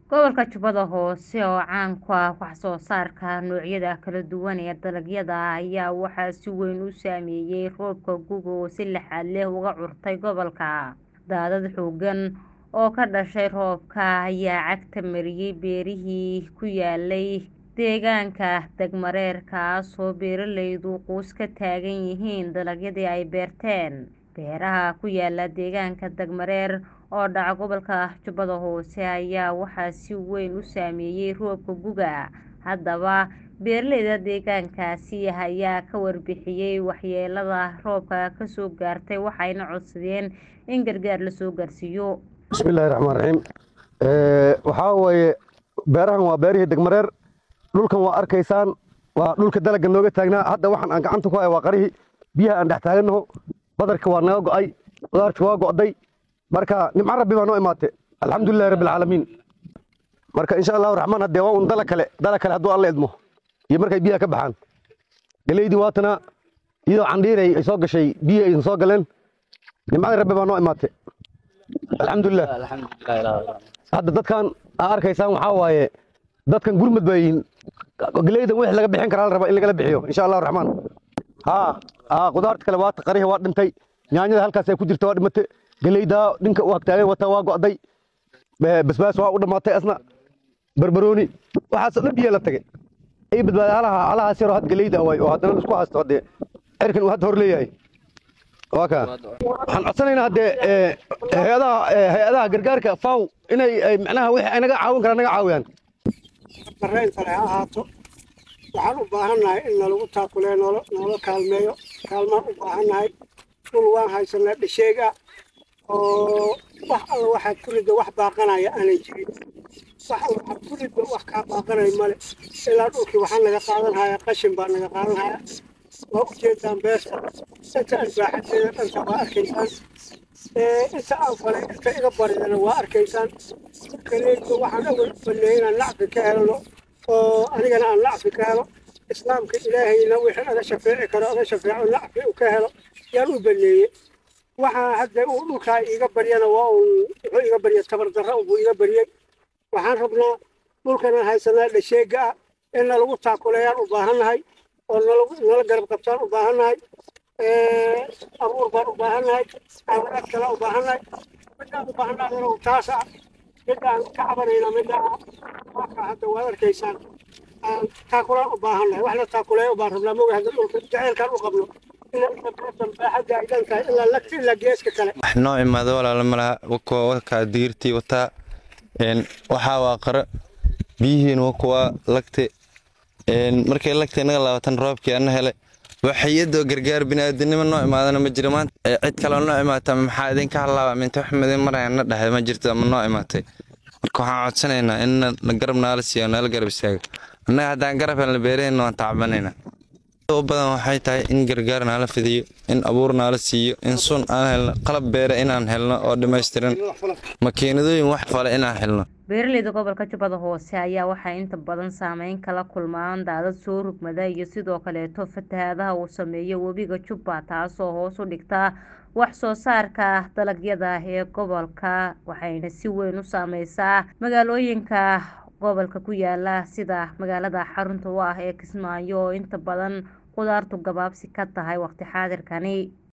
Gobolka Jubbada Hoose oo caan ku ah wax soo saarka noocyada kala duwan ee dalagyada ayaa waxaa si weyn u saameeyay roobka gu'ga oo si laxaad leh uga curtay gobolka. Daadad xooggan oo ka dhashay roobka ayaa cagta mariyay beerihii ku yaalay deegaanka Dagmareer kaasoo beeraleydu quus ka taagan yihiin dalagyadii ay beerteen. Beeraha ku yaala deegaanka Dagmareer oo dhaca gobolka Jubbada Hoose ayaa waxaa si weyn u saameeyay roobka gu'ga. Haddaba, beeraleyda deegaankaasi ayaa ka warbixiyay waxyeellada roobka ka soo gaartay waxayna codsadeen in gargaar la soo gaarsiiyo. bismillaahi raxmaani raxiim waxaa weeye beerahan waa beerihii degmareer dhulkan waa arkaysaan waa dhulka dalagga nooga taagnaa hadda waxaan aan gacanta ku haya waa qarihii biyaha aan dhex taagannaho badarka waa naga go'ay qudaarta waa go'day marka nimco rabbi baa noo imaatay alxamdulillahi rabbi alcaalamiin marka insha allahu raxmaan haddee waa un dala kale dala kale hadduu alla idmo iyo markay biyaha ka baxaan galeydii waatana iyadoo candhiiray ay soo gashay biyi aysan soo galeen nimcadii rabbi baa noo imaatay alxamdulilah hadda dadkan aa arkaysaan waxaa waaye dadkan gurmad baa yihiin galeydan wixii laga bixin karaa la rabaa in lagala bixiyo insha allahu raxmaan haa haa qudaarta kale waa qarihi waa dhintay yaanyada halkaas ay ku jirta waa dhimatay galeydaa dhinka u hagtaagan wata waa go'day basbaas waa u dhammaatay asna barbarooni waxaasoo dhan biyaa la tagay ay badbaaday halaha halahaas yaroo had galeyda waay oo haddana isku haysto haddee cirkan uu hadda hor leeyahay waa kaa waxaan codsanaynaa haddee hay-adaha hay-adaha gargaarka faw inay macnaha wixii ay naga caawin karaan naga caawiyaan barreentale ha ahaato waxaan u baahannahay in nalagu taakulee noolo noola kaalmeeyo kaalmaan u baahannahay dhul waan haysanaa dhasheeg ah oo wax alla waxaad ku ridda wax baaqanaya aanay jirin wax alla waxaad ku ridda wax kaa baaqanay male ilaa dhulkii waxaa naga qaadan hayaa qashin baa naga qaadan hayaa waa u jeedaan beerta inta albaaxadeeda dhanta waa arkaysaan inta aan falay inta iga baridana waa arkaysaan kaleeto waxaan awal u baneeyay inaan nacfi ka helno oo anigana aan nacfi ka helo islaamka ilaahayna wixii aga shafeeci karo aga shafeeco nacfi u ka helo yaan u baneeyey waxaa hadda uu dhulkaa iiga baryana waa uu wuxuu iga barya tabardarra buu iga baryey waxaan rabnaa dhulkana haysanaa dhasheega ah in nalagu taakuleeyaan u baahannahay oo nala garab qabtaan u baahannahay abuur baan u baahannahay caawinaad kale u baahannahay midaan u baahannahay taas ah midaan ka cabanayna midaan marka hadda waad arkaysaan taakulaan u baahannahay wax la taakuleeya baan rabnaa moga hadda dhulka jaceylkaan u qabno baaxadda ay dhan tahay ilaa lagta ilaa geeska kale wax noo imaado walaala malaha wakuwa wakaa digirtii wataa waxaa waa qaro biyihiin wakuwa lagte markay lagta inaga laabatan roobkii ana helay waxayadoo gargaar biniaadanimo noo imaadana ma jiro maanta cid kaleo noo imaata maxaa idinka halaaba minta wax madin maraya na dhahay ma jirto ama noo imaatay marka waxaan codsanaynaa in garab naala siiyo naala garab istaago annaga haddaan garab helna beeraheenna waan tacbanaynaa u badan waxay tahay in gargaar naala fidiyo in abuur naala siiyo in sun aan helno qalab beere inaan helno oo dhammaystiran makiinadooyin wax fale inaan helno beeraleyda gobolka jubbada hoose ayaa waxay inta badan saameyn kala kulmaan daadad soo rugmada iyo sidoo kaleeto fatahaadaha uu sameeyo webiga jubba taasoo hoos u dhigta wax soo saarka dalagyada ee gobolka waxayna si weyn u saameysaa magaalooyinka gobolka ku yaala sida magaalada xarunta u ah ee kismaayo oo inta badan qudaartu gabaabsi ka tahay waqti xaadirkani